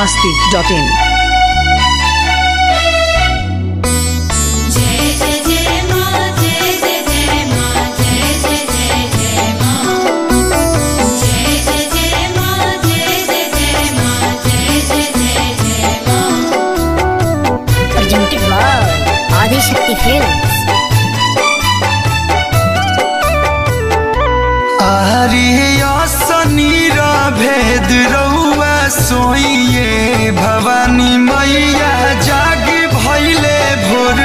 masti.in. जय जय जय मां जय जय जय मां जय जय जय जय मां जय जय जय मां जय जय जय मां जय जय जय जय मां presented by Adi Shakti Films. आरिया सनीरा भेद रउआ सोइए भवानी मैया जाग भैले भोर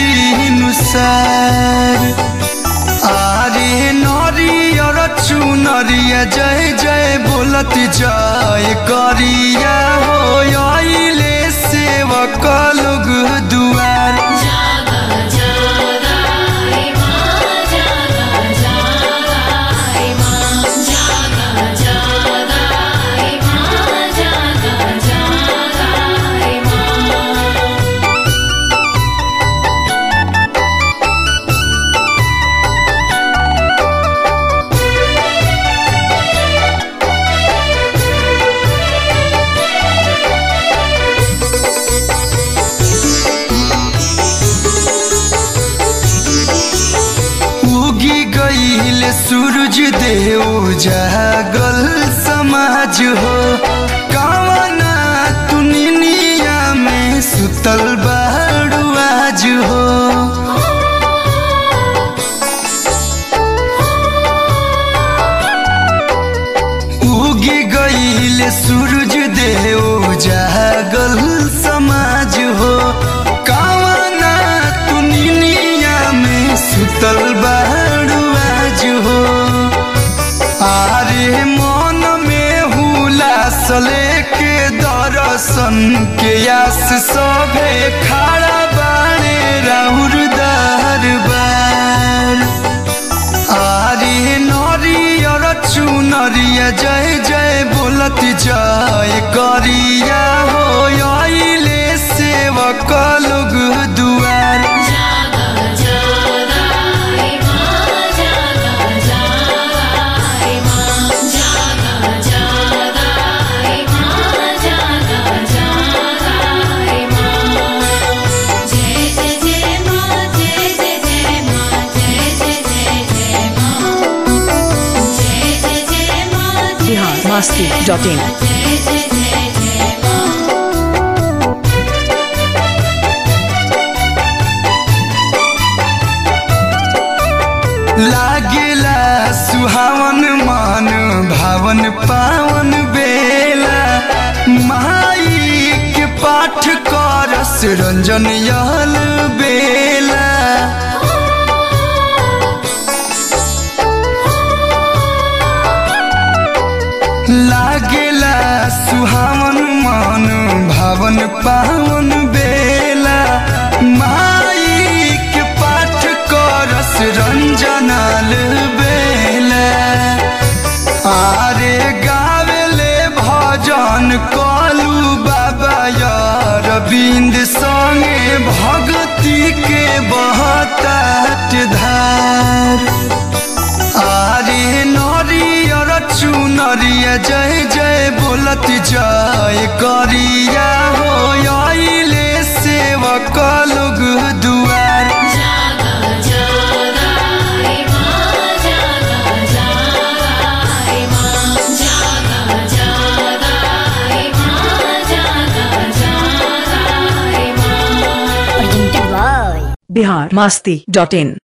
भिनुसार आरे नरियर चुनरिया जय जय बोलत जय करिया हो आइले सेवक लोग दुआर जागा जागा हे मां जागा जागा हे मां जागा जागा हे मां जागा जागा हे मां उगी गईल सूरज देव जागल समाज हो कावना तुनिया में सुतल बाड़ू आज हो उगी गईल सूरज देव जागल समाज हो कावना तुनिया में सुतल बाड़ू आज हो आरे मन में हुलास लेके दर्शन के आस सभे खड़ा बाड़े राउर दरबार आरे नरियर चुनरिया जय जय बोलत जय करिया हो आइले सेवक लोग दुआर जागा जागा हे मां जागा जागा हे मां जागा जागा हे मां जागा जागा हे मां जय जय जय मां जय जय जय मां जय जय जय जय मां जय जय जय मां Bihar masti.in. जय जय जय जय मां लागेला सुहावन मान भावन पावन बेला माई के पाठ करस रंजन यल बेला लागेला सुहावन मान भावन पावन बेला माई के पाठ करस रंजनाल बेला आरे गावेले भजन कलू बाबा यार बिंद संगे भक्ति के बहतात धार आरे नरियर चुनरिया जय जय बोलत जय करिया हो आइले सेवक लोग दुआर जागा जागा हे मां जागा जागा हे मां जागा जागा हे मां जागा जागा हे मां Presented by Bihar masti.in.